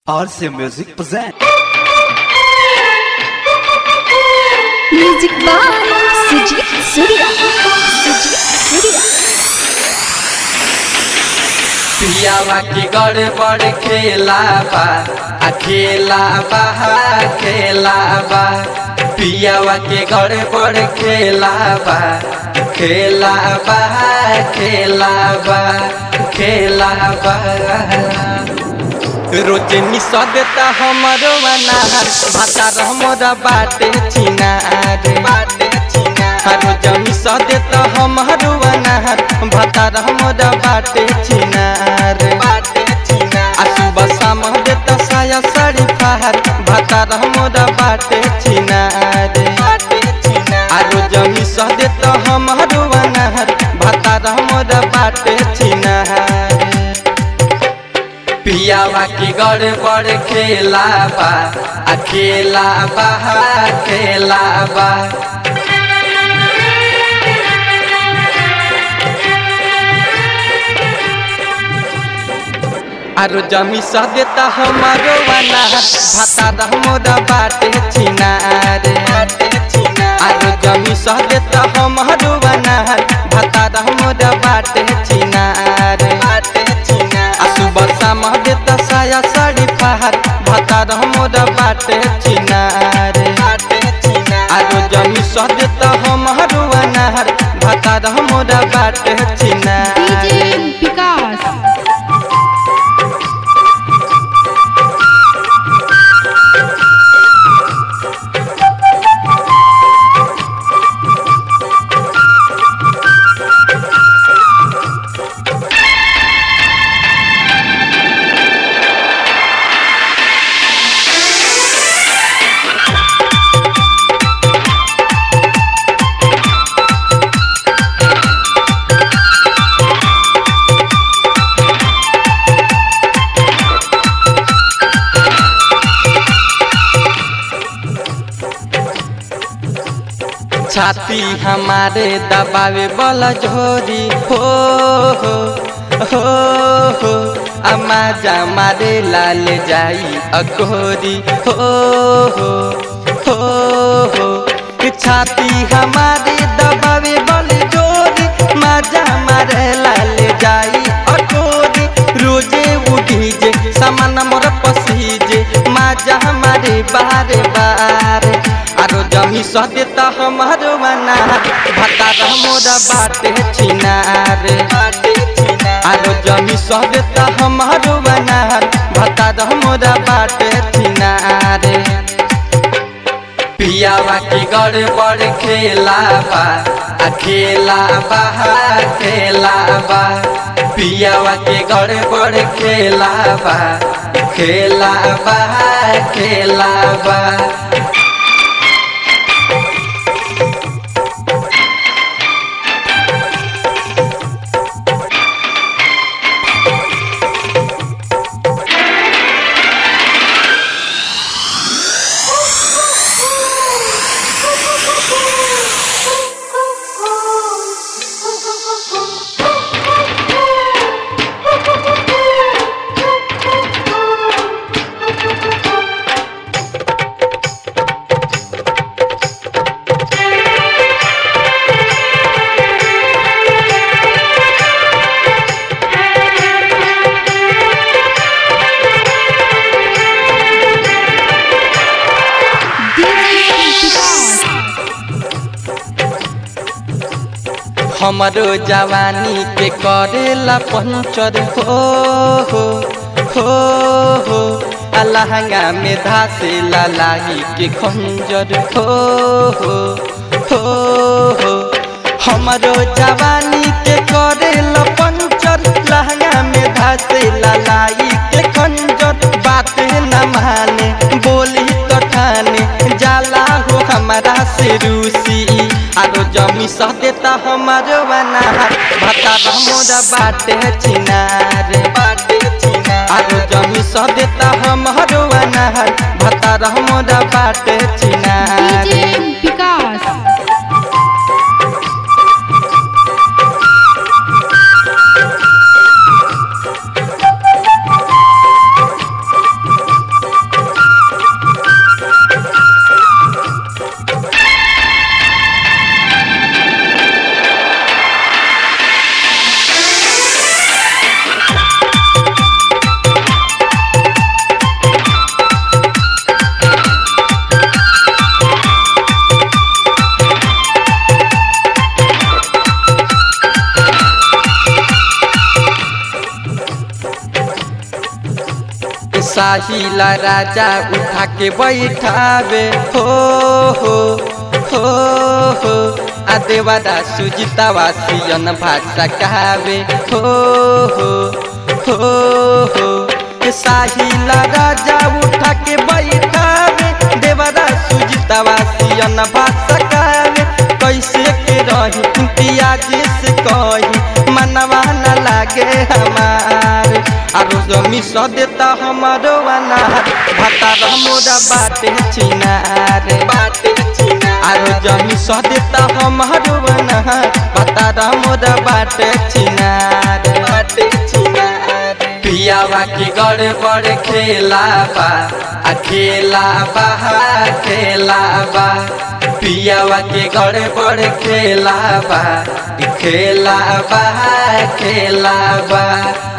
RC Music present. Music by Sujeet Surya Sujeet Surya पियावा की गड़बड़ खेला बा आ खेला बा खेला बा पियावा के गड़बड़ खेला बा खेला बा खेला बा खेला बा रोज मिस देता हमरो अनार भातार हमरा बाटे छिनार बाटे छिनार रोज मिस देता हमरो अनार भातार हमरा बाटे छिनार बाटे छिनार आ सुबह शाम देता साया साड़ी फहार भातार हमरा बाटे छिनार बाटे छिनार आ रोज मिस देता हमरो अनार भातार हमरा बाटे छिनार पियावा की गड़बड़ खेला बा आ खेला बा खेला बा आरो जमी सा देता हमारो अनार भाता हमरा बाटे छिनार आरो जमी सा देता हमारो अनार भाता हमरा बाटे छिनार आ सुबह शाम देता साया साड़ी फहार भाता हमरा बाटे छिनार आरो जमी सा देता हमारो अनार भाता हमरा बाटे छिनार डीजे विकास छाती हमारे दबावे वाला झोरी हो हो हो हो अम्मा जा मारे लाल जाई अकोरी हो हो हो हो छाती हमारे दबावे वाले झोरी मजा मारे लाल जाई अकोरी रोजे उठी जे सामान मोर पसीजे मजा हमारे बारे बारे आरो जमी सह देता हमारो अनार भाता मोरा बाटे छिनार आरो जमी सह देता हमारो अनार भाता मोरा बाटे छिनार पियावा की गड़बड़ खेला बा आ खेला बा खेला बा पियावा के गड़बड़ खेला बा खेला बा खेला बा डीजे विकास हमरो जवानी के करेला पंचर हो हो हो हो आ लहंगा में धासे लाही के खंजर हो हो हो हो हमरो जवानी के करेला पंचर लहंगा में धासे लाही के खंजर बात न माने बोली तो ठाने जाला हो हमारा से रूसी आरो जमी सह देता हमारो अनार भाता मोरा बाटे छिनार बाटे छिनार आरो जमी सह देता हमारो अनार भाता मोरा बाटे छिनार डीजे विकास साहिला राजा उठा के बैठावे हो हो हो हो आ देवादा सुजितावा सियन भाषा कहावे हो हो हो हो ए साहिला राजा उठा के बैठावे देवादा सुजितावा सियन भाषा कहावे कैसे के रही इम्तियाज से कही मनवा न लागे हमार आरो जमी स देता हमारो अनार भातार मोरा बाटे चिनार बाटे चिनार आरो जमी स देता हमारो अनार भातार मोरा बाटे चिनार बाटे चिनार पियावा की गड़े बड़े खेला बा आ खेला बा खेला बा पियावा के गड़े बड़े खेला बा खेला बा खेला बा